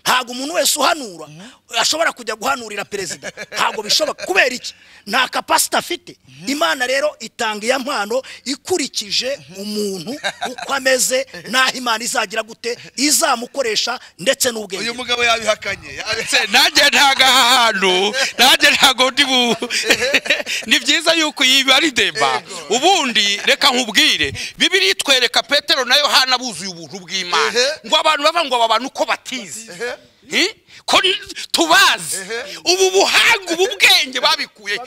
ntabwo umuntu wese uhanura ashobora kujya guhanurira perezida ntabwo bishoboka kubera iki nta kapasite afite imana rero itanga iya mpano ikurikije umuntu uko ameze n'aho imana izagira gute izamukoresha ndetse n'ubwenge uyu bwe. mugabo yabihakanye Se, nanjye ntago aha hantu nanjye ntago ndi bu ni byiza yuko yibarideba ubundi reka nkubwire bibiri itwereka petero na yohana buzuye ubuntu bw'imana Ehe. ngo abantu bava ngo aba bantu ko batizi Hi? ko n- tubazi Ehe. ubu buhanga ubu bwenge babikuye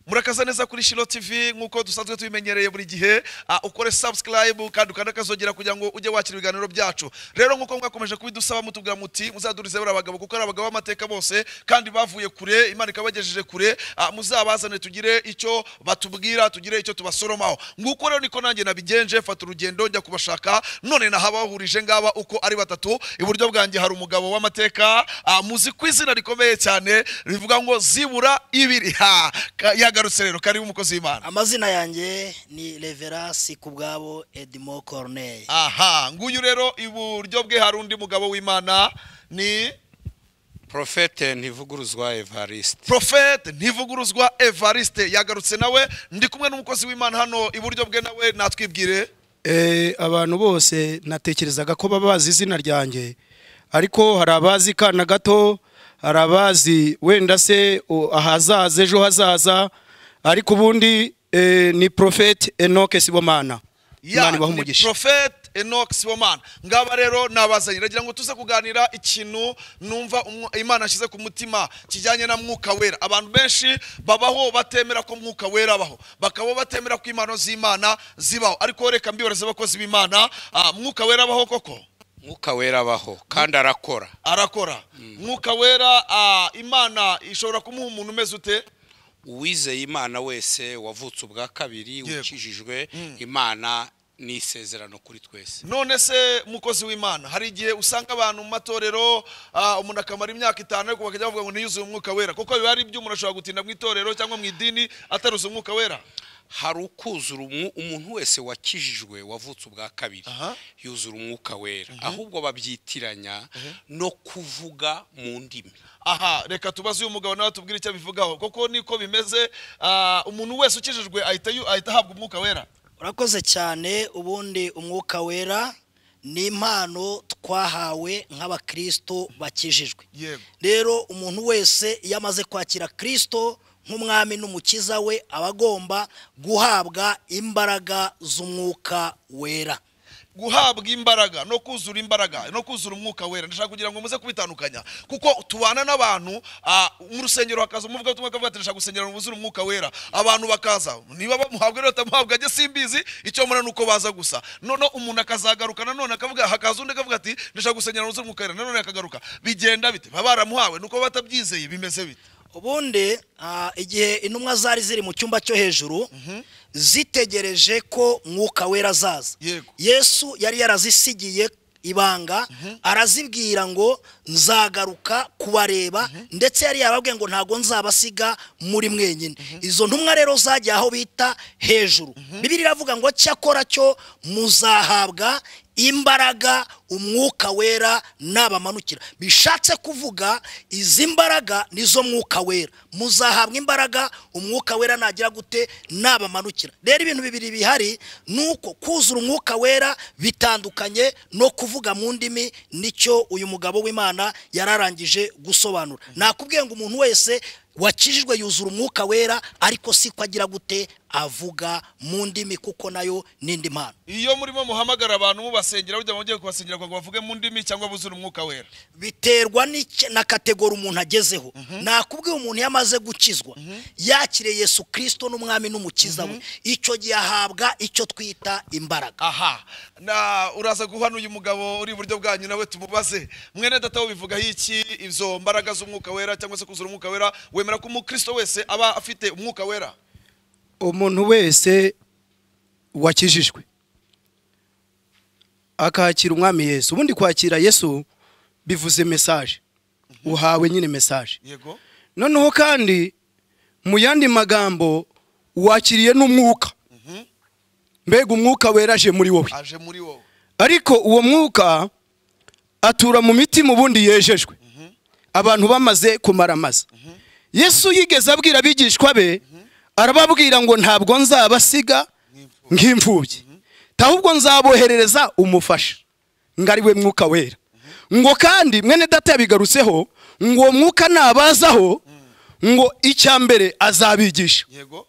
murakaza neza kuri shiro tv nk'uko dusanzwe tubimenyereye buri gihe ah, ukore subscribe kandi ukanda akazogera kugira ngo ujye wakira ibiganiro byacu rero nk'uko mwakomeje kubidusaba mutubwira muti muzadurize bari abagabo kuko ari abagabo b'amateka bose kandi bavuye kure imana ikabagejeje kure ah, muzabazane tugire icyo batubwira tugire icyo tubasoromaho nguko rero niko nanjye nabigenje fata urugendo njya kubashaka none nahabahurije ngaba uko ari batatu iburyo bwanjye hari umugabo w'amateka ah, muzi ku izina rikomeye cyane rivuga ngo zibura ibiri ha Ka- yagarutse rero karibu umukozi w'imana amazina yanjye ni revera sikubwabo edmo corneille aha nguyu rero iburyo bwe hari undi mugabo w'imana ni profete ntivuguruzwa evariste profete ntivuguruzwa evariste yagarutse nawe ndi kumwe n'umukozi w'imana hano iburyo bwe nawe natwibwire Eh, abantu bose natekerezaga ko baba bazi izina ryanjye ariko hari abazi kana gato hari abazi wenda se o- ahazaza ejo hazaza ariko ubundi eh, ni profete enoke sibomana Ya, imana ibaha ni umugisha Prophet Enoch Sibomana ngaba rero nabazanye nagira ngo tuze kuganira ikintu numva umw- Imana ashyize ku mutima kijyanye na mwuka wera abantu benshi babaho batemera ko mwuka wera abaho bakaba batemera ko impano z'Imana zibaho ariko reka mbibaze abakozi b'Imana ah, mwuka wera abaho koko mwuka wera abaho kandi arakora arakora mwuka wera ah, Imana ishobora kumuha umuntu umeze ute uwizeye imana wese wavutse ubwa kabiri Yego. ukijijwe imana ni isezerano kuri twese none se mukozi w'imana hari igihe usanga abantu mu matorero ah, umuntu akamara imyaka itanu ariko bakajya bavuga ngo ntiyuzuye umwuka wera kuko biba ari iby'umuntu ashobora gutinda mu itorero cyangwa mu idini ataruzuye umwuka wera hari ukuzura umwu- umuntu wese wakijijwe wavutse ubwa kabiri Aha. yuzura umwuka wera ahubwo babyitiranya no kuvuga mu ndimi aha reka tubaze uyu mugabo nawe atubwire icyo abivugaho kuko niko bimeze ah, umuntu wese ukijijwe ahita yu- ahita ahabwa umwuka wera urakoze cyane ubundi umwuka wera ni impano twahawe nk'abakristo bakijijwe Yego. rero umuntu wese iyo amaze kwakira kristo nk'umwami n'umukiza we aba agomba guhabwa imbaraga z'umwuka wera guhabwa imbaraga no kuzura imbaraga no kuzura umwuka wera ndashaka kugira ngo muze kubitandukanya kuko tubana n'abantu ah, mu rusengero hakaza umuvuga tumwe akavuga ati ndashaka gusengera ngo muzure umwuka wera abantu bakaza niba bamuhabwa rero batamuhabwa ajye simbizi icyo mbona ni uko baza gusa noneho umuntu akazagarukana nanone akavuga hakaza undi akavuga ati ndashaka gusengera ngo muzure umwuka wera nanone akagaruka bigenda bite baba baramuhawe nuko batabyizeye bimeze bite ubundi ah, igihe intumwa zari ziri mu cyumba cyo hejuru zitegereje ko mwuka wera azaza Yego. yesu yari yarazisigiye ibanga arazibwira ngo nzagaruka kubareba ndetse yari yababwiye ngo ntabwo nzabasiga muri mwenyine izo ntumwa rero zagiye aho bita hejuru bibiri iravuga ngo cyakora cyo muzahabwa imbaraga umwuka wera nabamanukira bishatse kuvuga izi mbaraga nizo mwuka wera muzahabwa imbaraga umwuka wera nagira gute nabamanukira rero ibintu bibiri bihari ni uko kuzura umwuka wera bitandukanye no kuvuga mu ndimi nicyo uyu mugabo w'imana yararangije gusobanura nakubwiye ngo umuntu wese wakijijwe yuzura umwuka wera ariko si ko agira gute avuga mu ndimi kuko nayo ni indi mpano iyo murimo muhamagara abantu mubasengera burya mwongeye kubasengera kugira ngo bavuge mu ndimi cyangwa buzure umwuka wera biterwa n'icya- na kategori umuntu agezeho nakubwiye umuntu iyo amaze gukizwa yakiriye yesu kirisito n'umwami n'umukiza we icyo gihe ahabwa icyo twita imbaraga aha na uraza guhana uyu mugabo uri iburyo bwanyu nawe tumubaze mwene data bivugaho iki izo mbaraga z'umwuka wera cyangwa se kuzura umwuka wera wemera ko umukristo wese aba afite umwuka wera umuntu wese wakijijwe akakira umwami yesu ubundi kwakira yesu bivuze mesaje uhawe nyine mesaje yego noneho kandi mu yandi magambo wakiriye n'umwuka mbega umwuka wera aje muri wowe aje muri wowe ariko uwo mwuka atura mu mitima ubundi yejejwe abantu bamaze kumara amaze yesu yigeze abwira abigishwa be arababwira ngo ntabwo nzabasiga nk'imfubyi ahubwo nzaboherereza umufasha ngo ari we mwuka wera ngo kandi mwene data yabigarutseho ngo uwo mwuka nabazaho ngo icya mbere azabigisha yego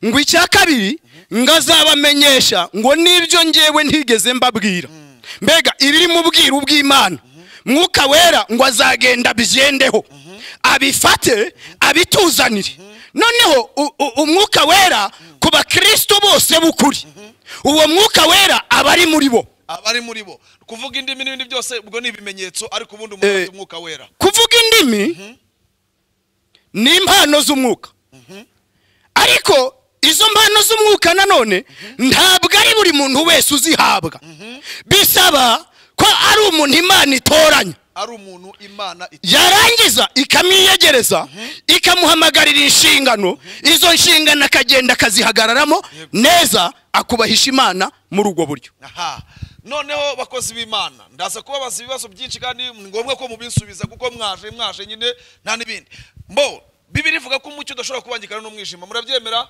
ngo icya kabiri ngo azabamenyesha ngo n'ibyo ngewe ntigeze mbabwira mbega ibiri mu bwiru bw'imana mwuka wera ngo azagenda abigendeho abifate abituzanire noneho u- u- umwuka wera ku bakristo bose b'ukuri uwo mwuka wera aba ari muri bo abari muri bo kuvuga indimi n'ibindi byose ubwo ni ibimenyetso ariko ubundi umuntu Eh. afite umwuka wera kuvuga indimi ni impano z'umwuka ariko izo mpano z'umwuka nanone ntabwo ari buri muntu wese uzihabwa bisaba ko ari umuntu imana itoranya ari umuntu imana iti- yarangiza ikamwiyegereza ikamuhamagarira inshingano izo nshingano akagenda akazihagararamo neza akubahisha imana muri ubwo buryo aha noneho bakozi b'imana ndaza kubabaza ibibazo byinshi kandi ni ngombwa ko mubisubiza kuko mwaje mwaje nyine nta n'ibindi mbo bibiri ivuga ko umucyo udashobora kubangikana n'umwijima murabyemera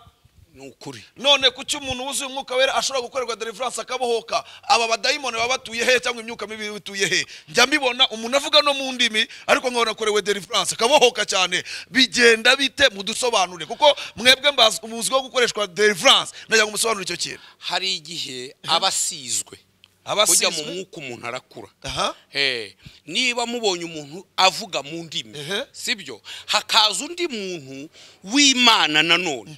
ni ukuri none kuki umuntu wuzuye umwuka wera ashobora gukorerwa deliverance akabohoka aba badayimoni baba batuye he cyangwa imyuka mibi bituye he njya mbibona umuntu avuga no mu ndimi ariko nkabona akorewe deliverance akabohoka cyane bigenda bite mudusobanure kuko mwebwe mbazi umuzwi wo gukoreshwa deliverance najya ngo musobanure icyo kintu hari igihe aba asizwe burya mu abasizwe mwuka umuntu arakura aha Eh, niba mubonye umuntu avuga mu ndimi Ehe. sibyo hakaza undi muntu w'imana nanone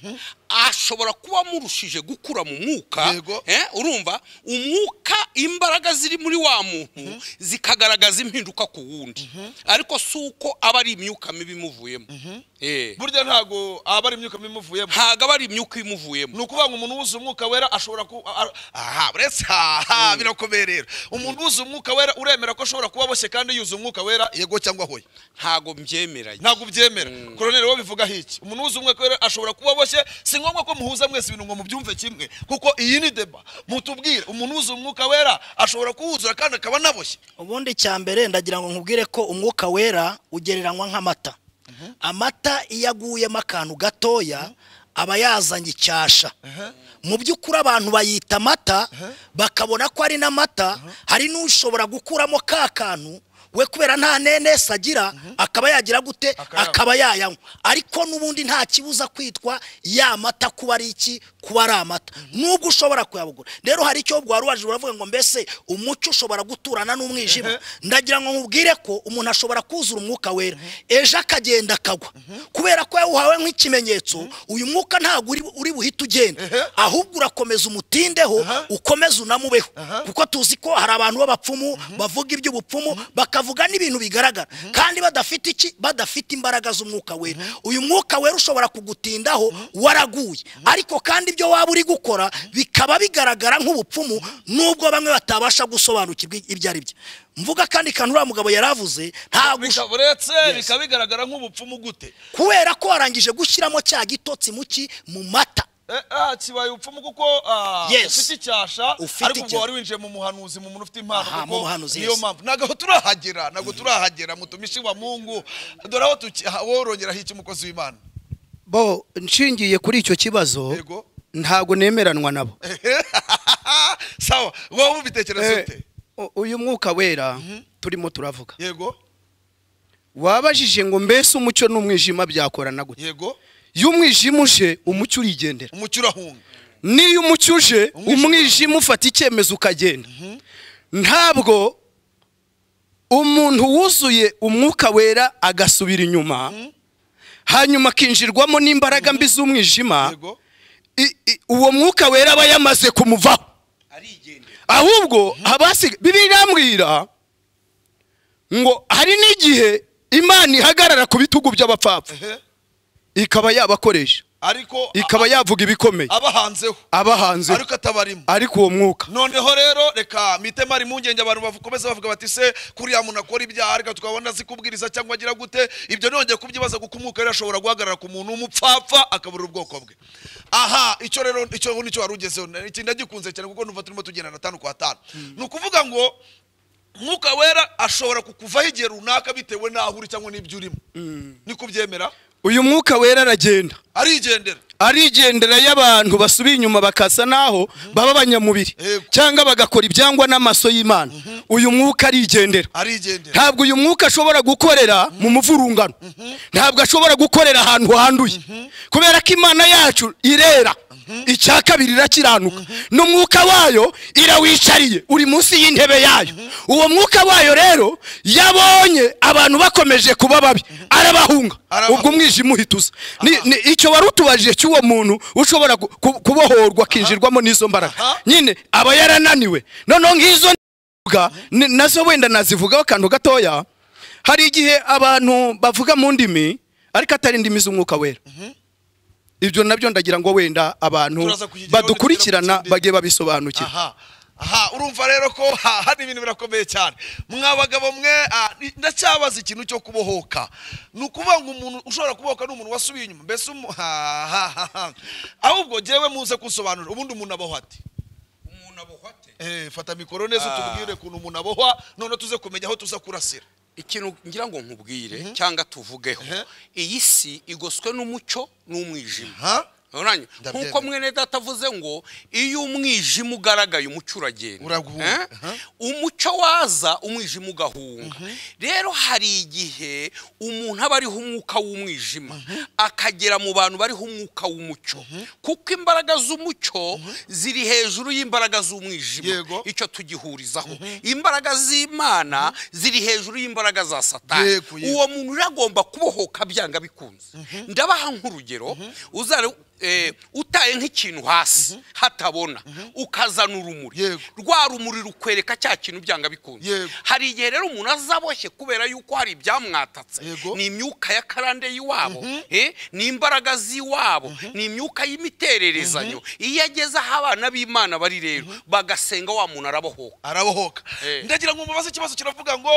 ashobora kuba amurushije gukura mu mwuka Yego. eh, urumva umwuka imbaraga ziri muri wa muntu zikagaragaza impinduka ku wundi ariko si uko aba ari imyuka mibi imuvuyemo Eh, burya ntago aba ari imyuka mibi imuvuyemo ntago aba ari imyuka imuvuyemo ni ukuvuga ngo umuntu wuzuye umwuka wera ashobora ku a- aha uretse aha birakomeye rero umuntu wuzuye umwuka wera uremera ko ashobora kuba aboshye kandi yuzuye umwuka wera yego cyangwa hoya ntago mbyemeranye ntabwo ubyemera koroneri wowe bivuga iki umuntu wuzuye umwuka wera ashobora kuba aboshye si ngombwa ko muhuza mwese ibintu ngo mubyumve kimwe kuko iyi ni deba mutubwire umuntu wuzuye umwuka wera ashobora kuwuzura kandi akaba anaboshye ubundi cya mbere ndagira ngo nkubwire ko umwuka wera ugereranywa nk'amata amata iyo aguyemo akantu gatoya aba yazanye icyasha mu by'ukuri abantu bayita amata bakabona ko ari n'amata hari n'ushobora gukuramo ka kantu we kubera nta nenesi agira akaba yagira gute Akayanywa. akaba yayanywa ariko n'ubundi nta kibuza kwitwa ya mata kuba ari iki kuba ari amata nubwo ushobora kuyabugura rero hari icyo wari waje uravuga ngo mbese umucyo ushobora guturana n'umwijima ndagira ngo nkubwire ko umuntu ashobora kuzura umwuka wera ejo akagenda akagwa kubera ko yawuhawe nk'ikimenyetso uyu mwuka ntabwo uri- uri buhite ugenda ahubwo urakomeza umutindeho ukomeze unamubeho kuko tuzi ko hari abantu b'abapfumu bavuga iby'ubupfumu bakavuga n'ibintu bigaragara kandi badafite iki badafite imbaraga z'umwuka wera uyu mwuka wera ushobora kugutindaho waraguye ariko kandi ibyo waba uri gukora bikaba bigaragara nk'ubupfumu nubwo bamwe batabasha gusobanukirwa ibyo ari byo mvuga kandi kantu uriya mugabo yari avuze ntabwo ush- bikaba uretse bikaba bigaragara nk'ubupfumu gute kubera ko warangije gushyiramo cya gitotsi muki mu mata Eh, ah, kibaye ubupfumu kuko ah, Yes. ufite icyasha Ufite ariko ubwo icyasha. wari winjiye mu muhanuzi mu muntu ufite impano Aha, mu buhanuzi, niyo yes. mpamvu ntabwo turahagera ntabwo turahagera mutumishi wa mungu dore aho tuki- aha, worongeraho iki umukozi w'imana bo nshingiye kuri icyo kibazo yego ntabwo nemeranwa nabo sawa wowe ubitekereza ute U- uyu mwuka wera turimo turavuga yego wabajije ngo mbese umucyo n'umwijima byakorana gute yego iyo umwijima uje umucyo urigendera umucyo urahunga n'iyo umucyo uje Umwijima- umwijima ufata icyemezo ukagenda ntabwo umuntu wuzuye umwuka wera agasubira inyuma hanyuma akinjirwamo n'imbaraga mbi z'umwijima yego i- i- uwo mwuka wera aba yamaze kumuvaho ahubwo abasiga bibiri irambwira ngo hari n'igihe imana ihagarara ku bitugu by'abapfapfa ehe ikaba yabakoresha ariko ikaba yavuga ibikomeye aba hanzeho aba hanze ariko atabarimo ariko uwo mwuka noneho rero reka mitema ari impungenge abantu bakomeza bavuga bati se kuriya muntu akora ibyaha reka tukabona zikubwiriza cyangwa agira gute ibyo nongeye kubyibaza kuko umwuka rero ashobora guhagarara ku muntu w'umupfapfa akaburira ubwoko bwe aha icyo rero icyo nicyo wari ugezeho iki ndagikunze cyane kuko numva turimo tugendana atanu kwa atanu ni ukuvuga ngo umwuka wera ashobora kukuvaho igihe runaka bitewe n'aho uri cyangwa n'ibyo urimo ni kubyemera uyu mwuka wera aragenda arigendera arigendera y'abantu basubiye inyuma bakasa naho baba abanyamubiri Yego. cyangwa bagakora ibyangwa n'amaso y'imana uyu mwuka arigendera arigendera ntabwo uyu mwuka ashobora gukorera mu muvurungano ntabwo ashobora gukorera ahantu handuye kubera ko imana yacu irera icya kabiri irakiranuka n'umwuka wayo irawicariye uri munsi y'intebe yayo uwo mwuka wayo rero yabonye abantu bakomeje kuba babi arabahunga Arabahunga. ubwo umwijima uhituza Ni- ni- icyo wari utubajije cy'uwo muntu ushobora gu- ku- kubohorwa akinjirwamo n'izo mbaraga Aha. nyine aba yarananiwe noneho nk'izo mvuga, ni- nazo wenda nazivugaho akantu gatoya hari igihe abantu bavuga mu ndimi ariko atari indimi z'umwuka wera ibyo nabyo ndagira ngo wenda abantu Turaza kuyigiraho badukurikirana ndetse no mu kindi. bagiye babisobanukirwa aha aha urumva rero ko ha- hano ibintu birakomeye cyane mwa bagabo mwe ah, ni- ndacyabaza ikintu cyo kubohoka ni ukuvuga ngo umuntu ushobora kubohoka ni umuntu wasubiye inyuma mbese umu- ha- ha- ha- ha. ahubwo jyewe muze kunsobanurira ubundi umuntu abohwa ate umuntu abohwa ate Eh, fata mikoro neza utubwire ukuntu umuntu abohwa noneho tuze kumenya aho tuza kurasira ikintu ngira ngo nkubwire cyangwa tuvugeho Mhm. iyi si igoswe n'umucyo n'umwijima ha uranye Ndabyemera. nk'uko mwene data avuze ngo iyo umwijima ugaragaye umucyo uragenda Uraguhunga. Eh? Aha. umucyo waza umwijima ugahunga rero hari igihe umuntu aba ariho umwuka w'umwijima akagera mu bantu bariho umwuka w'umucyo kuko imbaraga z'umucyo ziri hejuru y'imbaraga z'umwijima Yego. icyo tugihurizaho imbaraga z'imana ziri hejuru y'imbaraga za satani Yego, yego. uwo muntu rero agomba kubohoka byanga bikunze ndabaha nk'urugero uzare eh, utaye nk'ikintu hasi hatabona ukazana urumuri Yego. rwa rumuri rukwereka cya kintu byanga bikunze Yego. hari igihe rero umuntu azaboshye kubera yuko hari ibyamwatatse Yego. ni imyuka ya karande y'iwabo eh, ni imbaraga z'iwabo ni imyuka y'imitererezanyo iyo ageze aho abana b'imana bari rero bagasenga wa muntu arabohoka arabohoka Eh. ndagira ngo mubaze ikibazo kiravuga ngo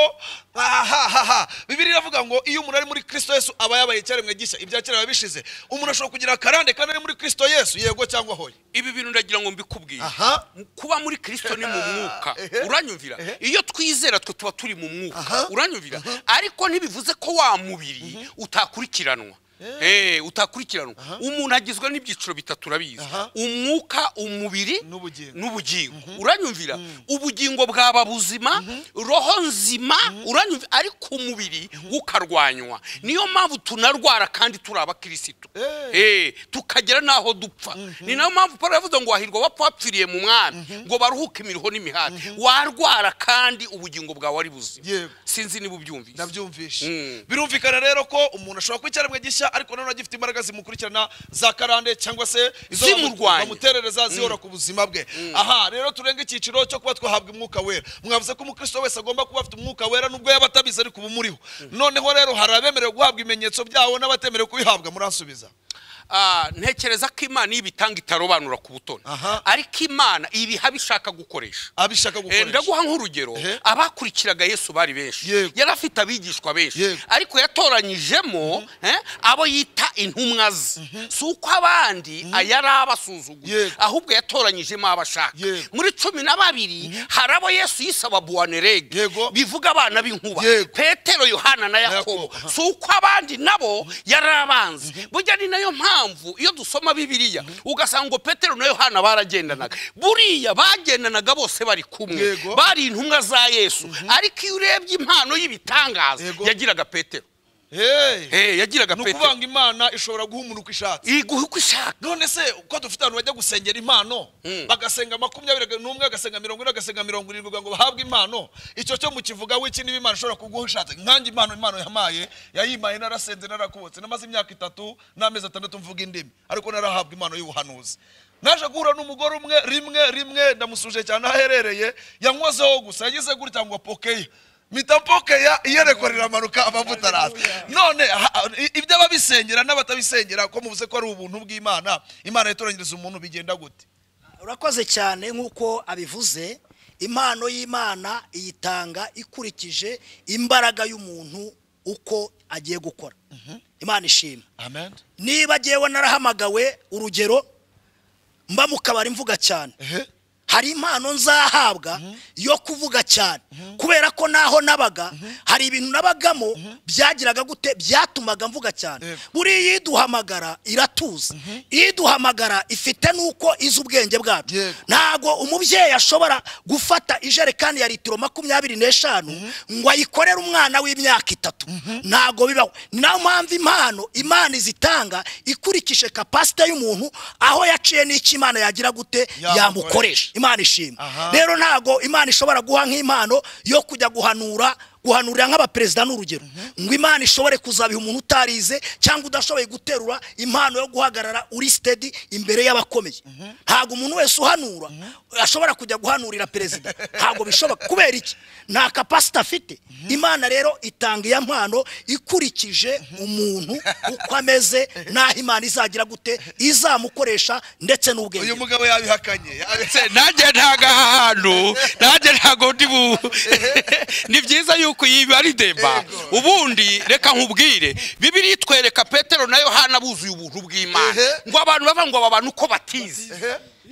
ahahaha bibiri iravuga ngo iyo umuntu ari muri kristo yesu aba yabaye icyaremwe gishya ibya kera biba bishize umuntu ashobora kugira akarande kandi ari muri kristo yesu yego cyangwa hoya ibi bintu ndagira ngo mbikubwire aha kuba muri kirisito ni mu mwuka Ehe. uranyumvira iyo twizera twe tuba turi mu mwuka Aha. uranyumvira ariko ntibivuze ko wa mubiri utakurikiranwa Eh, utakurikiranwa umuntu agizwe n'ibyiciro bitatu urabizi Aha. umwuka umubiri N'ubugingo. n'ubugingo uranyumvira ubugingo bwaba buzima roho nzima uranyumvira ariko umubiri ukarwanywa niyo mpamvu tunarwara kandi turi abakirisitu Eh, tukagera n'aho dupfa ni nayo mpamvu paul yavuze ngo wahirwa wapfa wapfiriye mu mwami ngo baruhuke imiriho n'imihati warwara kandi ubugingo bwawe ari buzima Yego. sinzi niba ubyumvise ndabyumvishe Mm. birumvikana rero ko umuntu ashobora kuba icyaremwe gishya ariko nanone agifite imbaraga zimukurikirana za karande cyangwa se izo Zimurwanya. bamu- bamuterereza zihora ku buzima bwe aha rero turenga icyiciro cyo kuba twahabwa umwuka wera mwavuze ko umukristo wese agomba kuba afite umwuka wera nubwo yaba atabizi ariko uba umuriho noneho rero hari abemerewe guhabwa ibimenyetso byawo n'abatemerewe kubihabwa muransubiza Ah, ntekereza ko imana iyo ibitanga itarobanura ku butoni Aha. ariko imana ibiha bishaka gukoresha abishaka Eh, gukoresha ndaguha nk'urugero Ehe. abakurikiraga yesu bari benshi Yego. yari afite abigishwa benshi Yego. ariko yatoranyijemo eh, abo yita intumwa ze si uko abandi yari abasuzuguye Yego. ahubwo yatoranyijemo abo ashaka Yego. muri cumi na babiri hari abo yesu yisaba buwanerege Yego. bivuga abana b'inkuba Yego. petero yohana na yakobo Yakobo. si uko abandi nabo yari abanzi burya ni nayo mpamvu iyo dusoma bibiliya ugasanga ngo petero na yohana baragendanaga buriya bagendanaga bose bari kumwe Yego. bari intumwa za yesu ariko iyo urebye impano y'ibitangaza Yego. yagiraga petero Hey. Eh, yagiraga ni ukuvuga petero ngo imana ishobora guha umuntu uko ishatse iguha uko ishaka none se ko dufite abantu bajya gusengera impano bagasenga makumyabiri n'umwe agasenga mirongo ine agasenga mirongo irindwi kugira ngo bahabwe impano icyo cyo mu kivuga we iki niba imana ishobora kuguha ushatse nkange impano impano yamaye yayimaye narasenze narakubutse namaze imyaka itatu n'amezi atandatu mvuga indimi ariko narahabwa impano y'ubuhanuzi naje guhura n'umugore umwe rimwe rimwe ndamusuje cyane aho aherereye yanywazeho gusa yagize gutya ngo apokeye mitapokea iyerekwa riramanuka amavuta araza none ha- ibyo ababisengera n'abatabisengera ko muvuze ko ari ubuntu bw'imana imana yatoranyiriza umuntu bigenda gute urakoze cyane nk'uko abivuze impano y'imana iyitanga ikurikije imbaraga y'umuntu uko agiye gukora imana ishima amen niba agiyewe narahamagawe urugero mba mu kabari mvuga cyane ehe hari impano nzahabwa yo kuvuga cyane kubera ko naho nabaga hari ibintu nabagamo byagiraga gute byatumaga mvuga cyane Yego. buriya iduhamagara iratuza iduhamagara ifite n'uko izi ubwenge bwacu Yego. ntabwo umubyeyi ashobora gufata ijerekani ya litiro makumyabiri n'eshanu ngo ayikorere umwana w'imyaka itatu ntabwo bibaho ni nayo mpamvu impano imana izitanga ikurikije kapasite y'umuntu aho yaciye n'icyo imana yagira gute yamukoresha imana ishimwe Aha. rero ntago imana ishobora guha nk'impano yo kujya guhanura guhanurira nk'abaperezida n'urugero ngo imana ishobore kuzabiha umuntu utarize cyangwa udashoboye guterura impano yo guhagarara uri sitedi imbere y'abakomeye ntabwo umuntu wese uhanura ashobora kujya guhanurira perezida ntabwo bishoboka kubera iki nta kapasite afite imana rero itanga iyo mpano ikurikije umuntu uko ameze n'aho imana izagira gute izamukoresha ndetse n'ubwenge uyu bwe. mugabo yabihakanye Se, nanjye ntaga ahantu nanjye ntago ndi bu ni byiza yuko iyi ari deba Yego. ubundi reka nkubwire bibiri itwereka petero na yohana buzuye ubuntu bw'imana Ehe. ngo abantu bava ngo abantu uko batize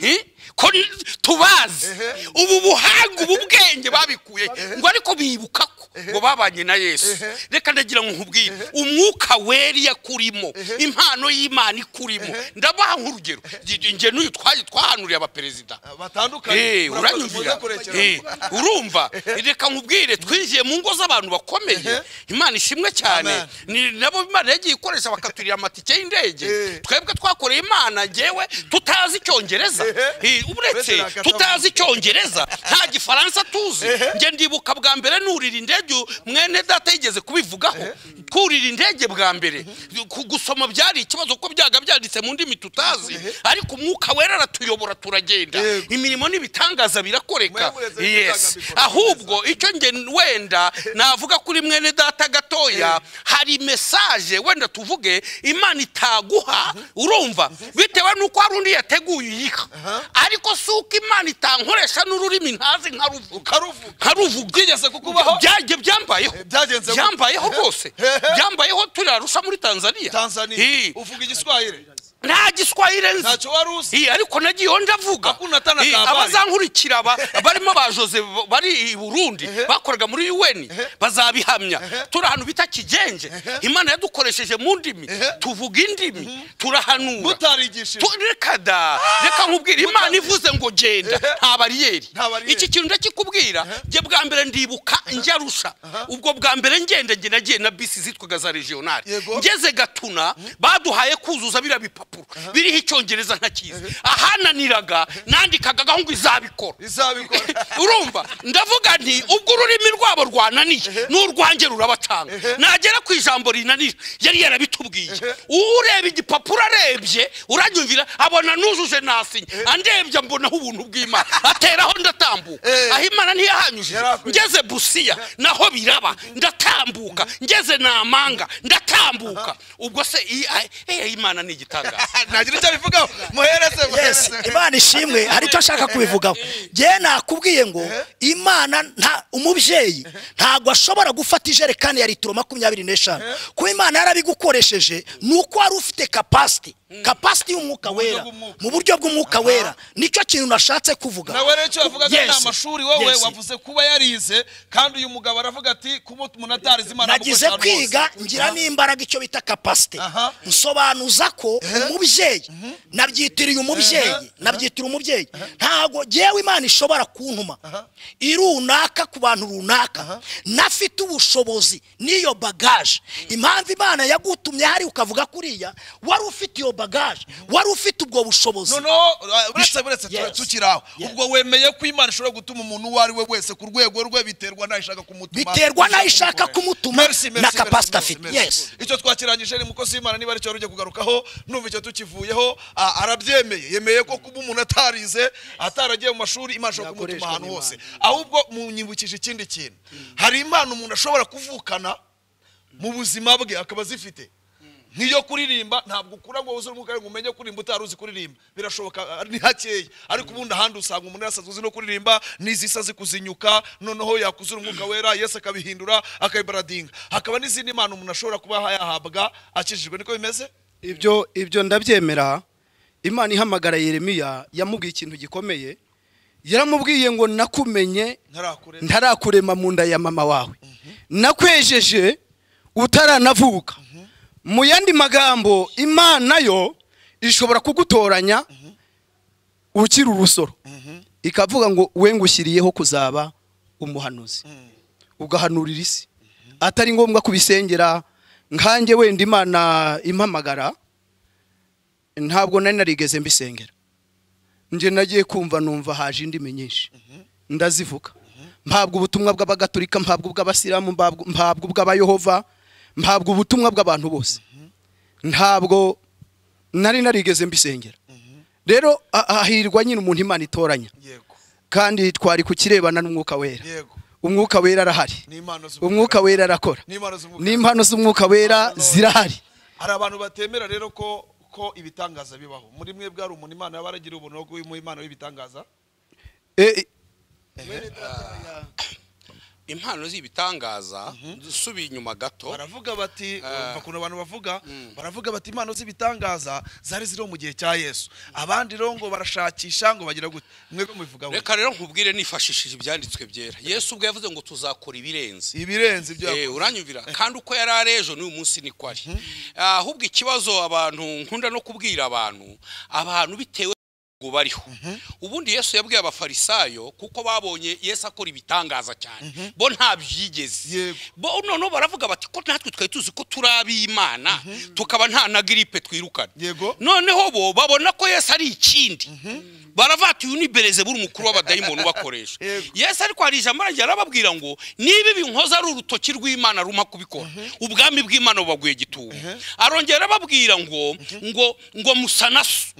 Eh? ko ni- tubazi ubu buhanga ubu bwenge babikuye ngo ariko bibuka ko ngo babanye na yesu reka ndagira ngo nkubwire umwuka weri yakurimo impano y'imana ikurimo ndabaha nk'urugero nge n'uyu twaje twahanuriye abaperezida batandukanye Eh, Murakoze, muze uranyumvira kurekera. Eh, urumva reka nkubwire twinjiye mu ngo z'abantu bakomeye imana ishimwe cyane Amen. ni nabo imana yagiye ikoresha bakaturira amatike y'indege Eh. twebwe twakoreye imana ngewe tutazi icyongereza Eh. Eh, uretse Uretse tutazi icyongereza nta gifaransa tuzi nge ndibuka bwa mbere nurira indege mwene data yigeze kubivugaho kurira indege bwa mbere ku- gusoma byari ikibazo kuko byaga byanditse mu ndimi tutazi ariko umwuka wera aratuyobora turagenda Yego. imirimo n'ibitangaza Mwe birakoreka muretse yes n'ibitangaza ahubwo icyo nge wenda navuga kuri mwene data gatoya hari mesaje wenda tuvuge imana itaguha urumva bitewe n'uko hari undi yateguye iyiha ariko si uko imana itankoresha n'ururimi ntazi nkaruvuga Karuvuga. nkaruvuga byigeze kukubaho? byagiye byambayeho Byagenze gute? byambayeho rwose Ehe. byambayeho turarusha muri tanzania tanzania Eh, uvuga igiswahire nta giswahire nzi ntacyo wari uzi Iyi, ariko nagiye iyo ndavuga Hakuna hata na Iyi, kabare. abazankurikira aba- barimo ba jose bari i burundi bakoraga muri un bazabihamya turi ahantu bita kigenje imana yadukoresheje mu ndimi tuvuga indimi turahanura mutarigishije Tu- reka da reka nkubwira imana ivuze ngo genda nta bariyeri Nta bariyeri. iki kintu ndakikubwira njye bwa mbere ndibuka njyarusha ubwo bwa mbere ngenda njye nagiye na bisi zitwaga za regionale Yego. ngeze gatuna baduhaye kuzuza biriya bipapuro biriho icyongereza ntakizi ahananiraga nandikagaga ngo izabikora izabikora urumva ndavuga nti ubwo ururimi rwabo rwananiye n'urwanjye rurabacanga nagera ku ijambo rinanira yari yarabitubwiye ureba igipapuro arebye uranyumvira abona nuzuje nasinya andebye ambonaho ubuntu bw'imana ateraho ndatambuka Eh. aho imana ntiyahanyujije Yarakoze. ngeze busiya naho biraba ndatambuka ngeze namanga ndatambuka ubwo se iyi- eh, imana ni igitangaza ntagira icyo abivugaho muhereze yes muhereze imana ishimwe hari icyo ashaka kubivugaho ngewe nakubwiye ngo imana nta umubyeyi ntabwo ashobora gufata ijerekani ya litiro makumyabiri n'eshanu kuba imana yarabigukoresheje ni uko wari ufite kapasiti kapasiti y'umwuka buryo wera bw'umwuka. mu buryo bw'umwuka wera nicyo kintu nashatse kuvuga nawe rero icyo wavugaga ni Yes. amashuri wowe Yes. wavuze kuba yarize kandi uyu mugabo aravuga ati kuba umuntu atarize imana nagize amukoresha ahantu kwiga hose. ngira n'imbaraga icyo bita kapasite Aha. nsobanuza ko umubyeyi nabyitiriye umubyeyi nabyitira umubyeyi ntabwo ngewe imana ishobora kuntuma irunaka ku bantu runaka nafite ubushobozi n'iyo bagaje impamvu imana yagutumye hari ukavuga kuriya wari ufite iyo bagaje wari ufite ubwo bushobozi noneho uh, uretse buretse tura- Yes. tukiri aho Yes. ubwo wemeye ko imana ishobora gutuma umuntu uwo ari we wese ku rwego rwe biterwa nayo ishaka kumutuma Biterwa n'ayo ishaka kumutuma, Merci, merci, na merci, capacity merci, afite. merci. Yes. icyo twakirangije ni umukozi w'imana niba ari cyo rugiye kugarukaho numva icyo tukivuyeho ah, arabyemeye yemeye ko kuba umuntu atarize ataragiye mu mashuri imana ishobora kumutuma Yakoreshwa ahantu n'Imana. hose ahubwo munyibukije ikindi kintu hari impano umuntu ashobora kuvukana mu buzima bwe akaba azifite nk'iyo kuririmba ntabwo ukura ngo wuzuye umwuka ngo umenye kuririmba utari uzi kuririmba birashoboka ah, ni hakeya ariko ubundi ahandi usanga umuntu yasanzwe uzi no kuririmba n'izisa zikuzinyuka noneho yakuzura umwuka wera yesu akabihindura akabibaradinga hakaba n'izindi mpano umuntu ashobora kuba yahabwa akijijwe niko bimeze ibyo ibyo ndabyemera imana ihamagara yeremiya yamubwiye ikintu gikomeye yaramubwiye ngo nakumenye ntarakure ntarakurema mu nda ya mama wawe nakwejeje utaranavuka mu yandi magambo imana yo ishobora kugutoranya ukiri urusoro ikavuga ngo we ngushyiriyeho kuzaba umuhanuzi ugahanurira isi atari ngombwa kubisengera nkanjye wenda imana impamagara ntabwo nari narigeze mbisengera njye nagiye kumva numva haje indimi nyinshi ndazivuga mpabwa ubutumwa bw'abagatolika mpabwa ubw'abasilamu mpabwa- mpabwa ubw'abayehova mpabwa ubutumwa bw'abantu bose ntabwo nari narigeze mbisengera rero a- hahirwa nyine umuntu imana itoranya yego kandi twari kukirebana n'umwuka wera yego umwuka wera arahari ni impano z'umwuka umwuka wera arakora Ni impano z'umwuka. n'impano z'umwuka wera zirahari hari abantu batemera rero ko ko ibitangaza bibaho muri mwe bwari umuntu imana yaba yaragira ubunogo mu impano y'ibitangaza E- impano z'ibitangaza dusubiye inyuma gato baravuga bati Ah. umva ukuntu abantu bavuga baravuga bati impano z'ibitangaza zari ziriho mu gihe cya yesu abandi rero ngo barashakisha ngo bagira gute mwebwe mubivugaho reka rero nkubwire nifashishije ibyanditswe byera yesu ubwo yavuze ngo tuzakora ibirenze ibirenze ibyo Eh, uranyumvira kandi uko yari ari ejo n'uyu munsi niko ari ahubwo ikibazo abantu nkunda no kubwira abantu abantu bitewe n'ubwo bariho ubundi yesu yabwiye abafarisayo kuko babonye yesu akora ibitangaza cyane bo ntabyigeze Yego. bo noneho baravuga bati ko natwe twari tuzi ko turi ab'imana tukaba nta na giripe twirukana Yego. noneho bo babona ko yesu ari ikindi baravuga ati uyu ni berezeburi umukuru w'abadayimoni ubakoresha Yego. yesu ariko hari ijambo arangira arababwira ngo niba ibinkoza ari urutoki rw'imana rumpa kubikora ubwami bw'imana bubaguye gitumo arongera arababwira ngo ngo ngo musanasu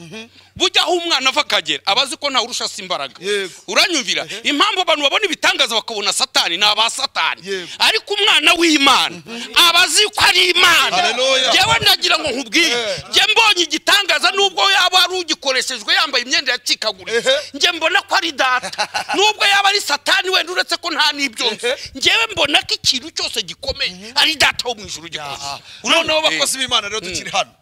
bujya aho umwana ava akagera aba azi ko ntawe urusha se imbaraga Yego. uranyumvira impamvu abantu babona ibitangaza bakabona satani ni aba satani Yego. ariko umwana w'imana aba azi ko ari imana Haleluya. njyewe nagira ngo nkubwire njye mbonye igitangaza nubwo yaba ari ugikoreshejwe yambaye imyenda yacikaguritse Ehe. njye mbona ko ari data nubwo yaba ari satani wenda uretse ko nta n'ibyo nzi Ehe. njyewe mbona ko ikintu cyose gikomeye ari data wo mu ijuru gikoze noneho Eh. bakozi b'imana rero tukiri hano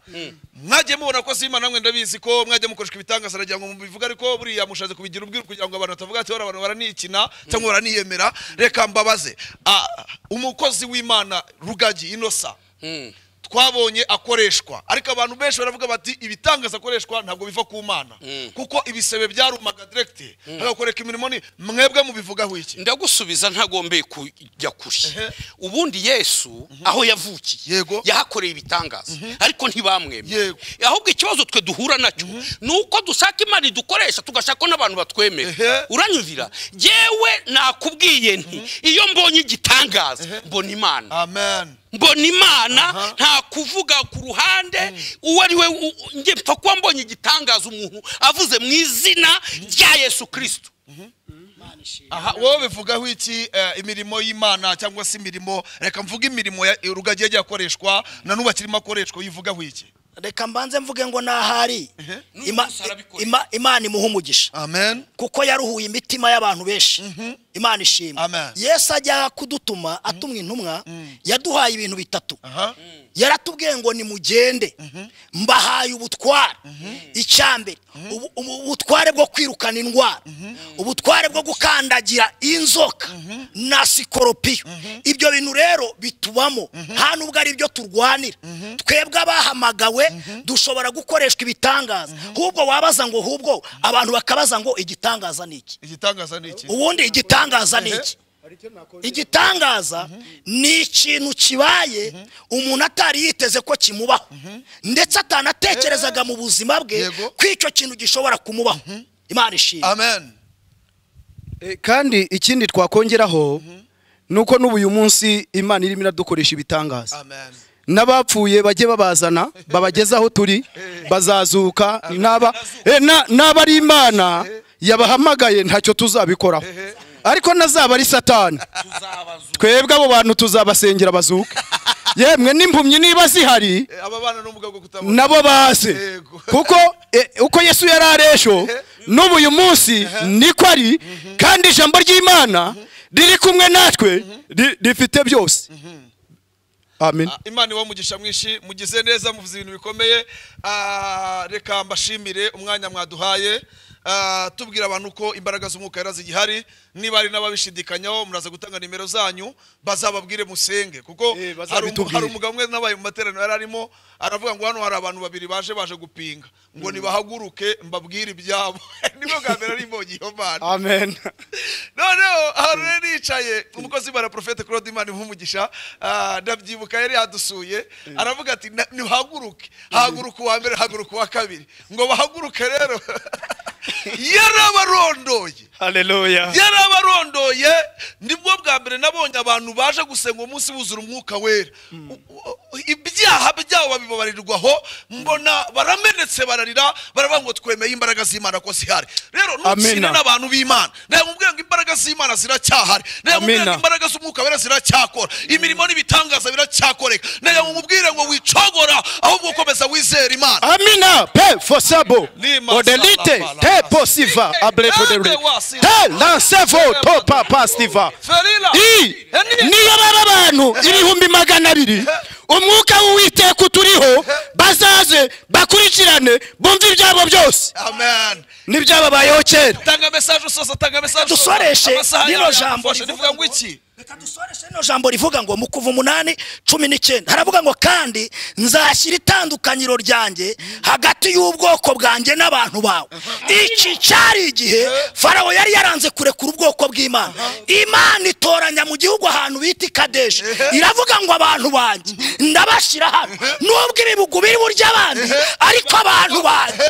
mwajye mubona ko si imana namwe ndabizi ko mwajya mukoreshwa ibitangaza aragira ngo mubivuge ariko buriya mushatse kubigira ubwiru kugira ngo abantu batavuga ati "Ora, abantu baranikina cyangwa baraniyemera reka mbabaze Ah, umukozi w'imana rugagi inosa twabonye akoreshwa ariko abantu benshi baravuga bati ibitangaza akoreshwa ntabwo biva ku mana kuko ibisebe byarumaga direkiti hagakoreka imirimo ni mwebwe mubivugaho iki ndagusubiza ntagombeye kujya kure Ehe. ubundi yesu aho yavukiye Yego. yahakoreye ibitangaza ariko ntibamwemeye Yego. ahubwo ikibazo twe duhura nacyo ni uko dushaka imana idukoresha tugashaka ko n'abantu batwemera Ehe. uranyumvira jyewe nakubwiye nti iyo mbonye igitangaza mbona imana amen mbona imana Aha. nta kuvuga ku ruhande uwo ari we u- u- njye mpfa kuba mbonye igitangaza umuntu avuze mu izina rya yesu kirisito aha wowe bivugaho iki eh, imirimo y'imana cyangwa se imirimo reka mvuge imirimo ya- rugagi yagiye akoreshwa na n'ubu akirimo akoreshwa yivugaho iki reka mbanze mvuge ngo n'ahari N'uyu Ima- munsi arabikora. ima- imana imuha umugisha amen kuko yaruhuye imitima y'abantu benshi imana Amen. ishima yesu ajya kudutuma atumwa intumwa yaduhaye ibintu bitatu aha yaratubwiye ngo nimugende mbahaye ubutware icyambere ubu- ubu- ubutware bwo kwirukana indwara ubutware bwo gukandagira inzoka na sikoropiyo ibyo bintu rero bitubamo nta nubwo ari byo turwanira twebwe abahamagawe dushobora gukoreshwa ibitangaza hubwo wabaza ngo hubwo abantu bakabaza ngo igitangaza ni iki igitangaza ni iki ubundi igitangaza ni iki igitangaza ni ikintu kibaye umuntu atari yiteze ko kimubaho ndetse atanatekerezaga mu buzima bwe Yego. ko icyo kintu gishobora kumubaho imana ishimwe amen E, kandi ikindi twakongeraho ni uko n'ubu uyu munsi imana irimo iradukoresha ibitangaza amen n'abapfuye bajye babazana babageze aho turi bazazuka n'aba e, na- n'aba ari imana yabahamagaye ntacyo tuzabikoraho ariko nazaba ari satani twebwe abo bantu tuzabasengera bazuke yemwe n'impumyi niba zihari Eh, aba bana n'ubumuga bwo kutabona nabo baze Yego. kuko e, uko yesu yari aresho n'ubu uyu munsi niko ari kandi ijambo ry'imana riri kumwe natwe ri- rifite byose amen Ah, imana iwa umugisha mwinshi mugize neza muvuze ibintu bikomeye Ah, reka mbashimire umwanya mwaduhaye Ah, tubwira abantu ko imbaraga z'umwuka yari zigihari niba hari n'ababishidikanyaho muraza gutanga nimero zanyu bazababwire musenge kuko Eh, hari umu- bazabitubwire. hari umugabo umwe nabaye mu materaniro yari arimo aravuga ngo hano hari abantu babiri baje baje gupinga ngo nibahaguruke mbabwire ibyabo nibwo bwa mbere ari imbonyi iyo mana amen noneho ahantu rero yicaye umukozi w'imana porofete claude imana nk'umugisha ndabyibuka yari yadusuye aravuga ati "Na- nihaguruke haguruka uwa mbere haguruka uwa kabiri ngo bahaguruke rero yarabarondoye haleluya yarabarondoye nibwo bwa mbere nabonye abantu baje gusenga umunsi buzura umwuka wera U- u- ibyaha byabo babibabarirwaho mbona baramenetse bararira baravuga ngo twemeye imbaraga z'imana ko zihari rero ntukine Amina. n'abantu b'imana nawe mubwira ngo imbaraga z'imana ziracyahari nawe mubwira ngo Amina. imbaraga z'umwuka wera ziracyakora imirimo n'ibitangaza biracyakoreka nawe mubwire ngo wicogora ahubwo ukomeza wizera imana amina pe fosabo Lima odelite salaba, te laba. posiva ablepodere Ende wasi- te lansevo to papa stiva Ferila. i niyo baba abantu ibihumbi magana abiri umwuka w'uwiteka uturiho bazaze bakurikirane bumve ibyabo byose amen n'ibyababayeho kera tanga mesaje usoza tanga mesaje usoza. dusoreshe Amasaha rino yawe jambo yagufashe, rivuga rivuga ngo iki reka dusoreshe rino jambo rivuga ngo mu kuva umunani cumi n'icyenda haravuga ngo kandi nzashyira itandukanyiro ryanjye hagati y'ubwoko bwanjye n'abantu bawe iki cyari igihe farawo yari yaranze kurekura ubwoko bw'imana imana itoranya mu gihugu ahantu bita ikadeshi iravuga ngo abantu banjye ndabashyira hano nubwo ibibugu biri burya abandi ariko abantu banjye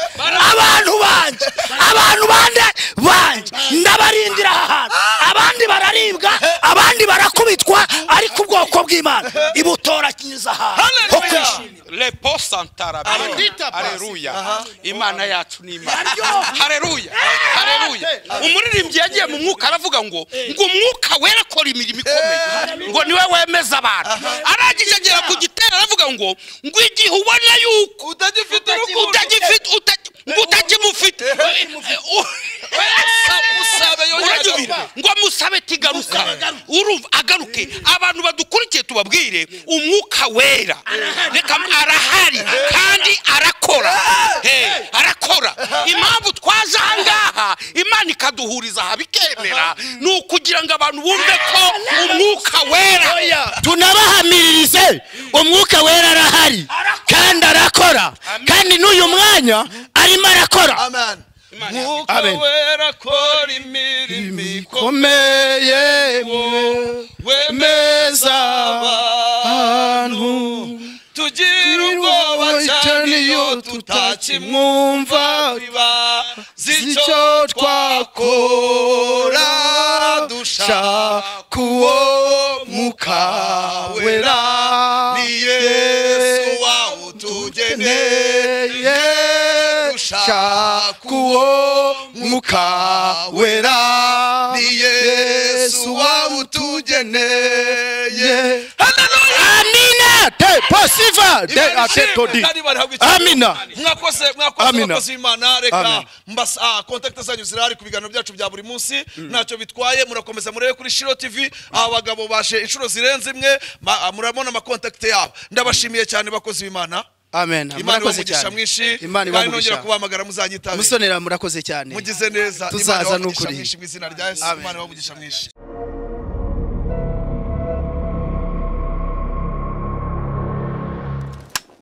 abantu banjye abantu bande banjye ndabarindira aha hantu abandi bararibwa abandi barakubitwa ariko ubwoko bw'imana ibutoranyiriza ahantu ho Hallelujah. kwishimira repo santara Adita pasi. hareruya imana yacu ni imana Yaryoha. hareruya hareruya umuririmbyi yagiye mu mwuka aravuga ngo ngo umwuka wera akora imirimo ikomeye ngo niwe wemeza abantu arangije agera ku gitero aravuga ngo ngo igihe ubona yuko utagifite urukundo utagifite utagi- ngo utagimufite usabe yongera Urajya agaruka. ngo musabe tigaruka urumva agaruke abantu badukurikiye tubabwire umwuka wera reka arahari kandi arakora Hey, arakora impamvu twaje aha ngaha imana ikaduhuriza aha bikemera ni ukugira ngo abantu bumve ko umwuka wera tunabahamiririze umwuka wera arahari kandi arakora kandi n'uyu mwanya arimo arakora amen Imana mwuka Amen. wera kora imirimo ikomeye ikomeye wemeza abantu tugira ubwoba cyane iyo tutakimwumva biba z'icyo twakora dushaka kuwo muka wera ni yesu wawutugeneye dushaka uwo muka wera ni yesu wawutugeneye amina te posiva de atetodi amina mwakoze mwakoze Amina. abakozi b'imana reka Amen. mbasa ah, kontakite zanyu zirahari ku biganiro byacu bya buri munsi ntacyo bitwaye murakomeza murebe kuri shiro tv abagabo baje inshuro zirenze imwe ma- ah, murabona amakontakite yabo ndabashimiye cyane bakozi b'imana amen imana murakoze ibamugisha cyane mwinshi imana kandi nongera ibamugisha kubahamagara muzanyitabira musonera murakoze cyane mugize neza Tuzaza Imana ibaha umugisha n'ukuri. mwinshi mu izina rya yesu Amen. imana ibaha umugisha mwinshi